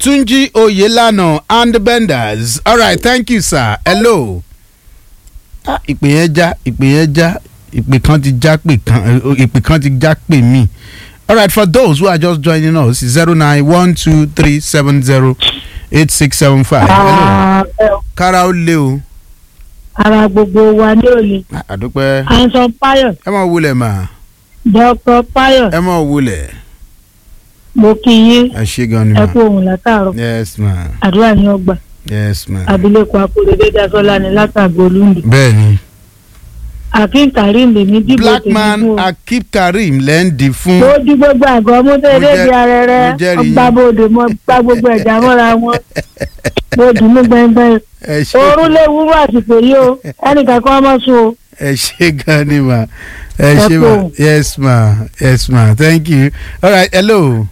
Tunji Oyelana and Benders. All right, thank you, sir. Hello. Ah, ìpè yẹn já ìpè yẹn já ìpè kan ti já pè kan ìpè kan ti já pè mí. All right, for those who are just joining us, zero nine one two three seven zero eight six seven five. Hello. Kára ó lé o. ara gbogbo wa ní òní Ah, Àdúpẹ́. anson payo Ẹ máa wulẹ̀ mà. dr payo Ẹ máa wulẹ̀. mo kí yín Ẹ ṣe gan ni ẹ mà. kú ohun látàárọ̀ Yes ma. àdúrà ní ọgbà Yes ma. abilékọ akóredé dasọlá ní látàgbò olúndì Bẹ́ẹ̀ni. akeem karim lèmi dìbò tèmi Blackman fún o Akib Karim lẹ́ ń di fún. mo di gbogbo àgọ́ Mo mọ́tẹ́lẹ́ jẹ́- di arẹrẹ mo jẹ́rìí yín. ọgbà bòde mo gbá gbogbo ẹ̀já mọ́ra wọn mo dùn mí gbẹngbẹng Ẹ ṣe oorun lè wúrú àsìkò yìí o ẹnìkan kan mọ́ sùn o ẹ ṣe gan ni ma. Ẹ Ẹ ṣe ma. kú. Yes ma. Yes ma. Thank you. All right. Hello.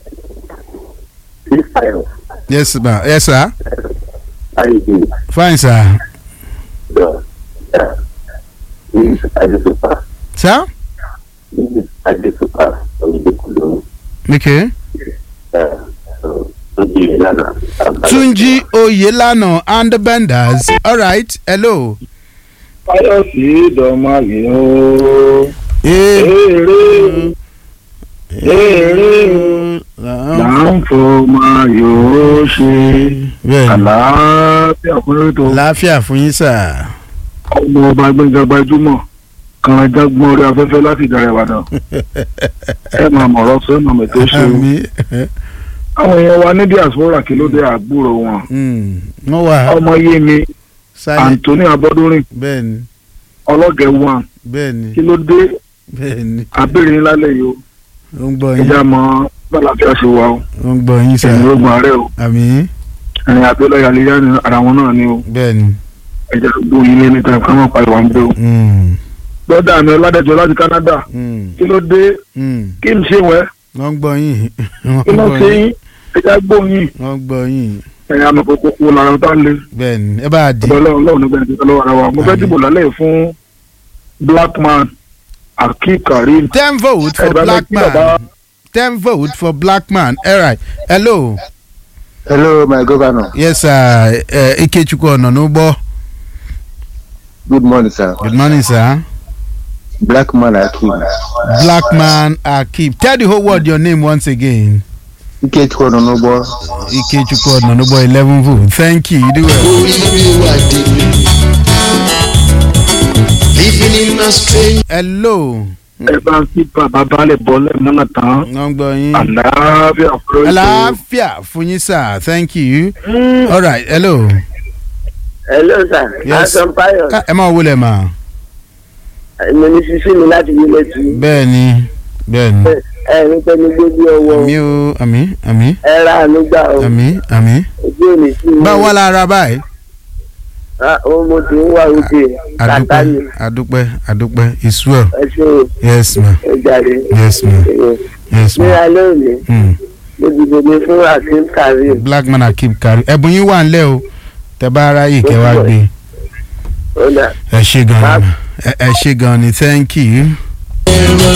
Israel, Yes ma. Yes sir. how you doing? Fine sir. The, uh, this is Adesupa. Sir? This is Adesupa from the Kudu. Okay. Uh, so, Tunji Lana. Tunji Oyelana and the Benders. All right. Hello. fáyọsì dọmọlẹ o Ee. èrè èrè là ń fọmọ yòó ṣe Bẹ́ẹ̀ni. àlàáfíà fún ètò Láfíà fún yín sà. ọmọ ọba gbẹngàn gbajúmọ̀ kan jágbọn orí afẹ́fẹ́ láti ìdàrẹ ìbàdàn ẹ máa mọ̀rọ̀ sọ ẹ máa mẹtọ ṣe o Àmì. àwọn èèyàn wa ní diaspora kí ló dé àgbúrò wọn Wọ́n wà ọmọ yé mi sálẹ̀. anthony abọdúnrin Bẹ́ẹ̀ni. ọlọgẹ one Bẹ́ẹ̀ni. kí ló dé Bẹ́ẹ̀ni. abéèrè ńlá lẹ́yìn o Ó ń gbọ́ yín. ìjà mọ bàlàfíà ṣe wà o Ó ń gbọ́ yín sà. ẹ̀yìn ogun ààrẹ o Àmì. ẹ̀yìn abẹ́lẹ̀ yàlẹ́yà ni ara wọn náà ni o Bẹ́ẹ̀ni. ẹ̀jẹ̀ gbogbo yín lé níta ká má pa ìwà ń bẹ́ o. Mm. lọ́dà mi ọládẹ́jọ́ láti Canada Mm. kí ló dé Mm. kí n ṣe wẹ́ Wọ́n ń gbọ́ yín. Wọ́n kí ń ló gbọ́ ṣe yín. yín ẹja gbóyin Wọ́n ń gbọ́ yín. ẹ̀yìn amọ̀kòkò kò lára tá a lé Bẹ́ẹ̀ni. Ẹ bá a di. ọ̀dọ̀ ọlọ́run ọlọ́run nígbà tí ọlọ́run ara wa mo fẹ́ Àmín. dìbò lálẹ́ yìí fún Blackman Akeem Karim Ten vote for ẹ̀dá black kí bàbá man. Ten vote for black man. All right. Hello. Hello, my governor. Yes sir. Uh, Ikechukwu Ọ̀nànúbọ̀. Good morning, sir. Good morning sir. Black man Akeem. Black man Akib. Tell the whole world your name once again. Ikechukwu Ononobo. Ikechukwu Ọ̀nànúbọ̀ eleven vote. Thank you. You do well. Living in a strange Hello. ẹ bá ń kí bàbá balẹ̀ bọ́lẹ̀ mọ́nà tán Wọ́n ń gbọ́ yín. àlàáfíà fún ètò Àlàáfíà fún yín sir. Thank you. All right. Hello. Hello, sir. Yes. Anson Payo. Ká- Ẹ máa wọlé mà. Mo ní sísí mi láti yí létí. Bẹ́ẹ̀ni. Bẹ́ẹ̀ni. Ẹ ní pẹ́ ní gbogbo ọwọ́. Àmì o. Àmì. Àmì. Ẹ ra àánú gbà o. Àmì. Àmì. Ojú òní sí mi. Báwo wá lára báyìí? Ah, Ó mo ti ń wá òde. Kàtá ni. Adúpẹ́. Adúpẹ́. Adúpẹ́. It's well. Ẹ ṣe o. Yes ma. Ẹ jàre. Yes ma. Yes Ní ma. alẹ́ òní, Mm. mo dìbò mi fún Akeem Karim. Black man Akeem Karim. Ẹ̀bùn yín wà ńlẹ̀ o. Tẹ bá ara yìí kẹ́ wá gbé. Ó dà. Ẹ ṣé gan ni. ma. Ẹ ẹ ṣé gan ni. Thank you. era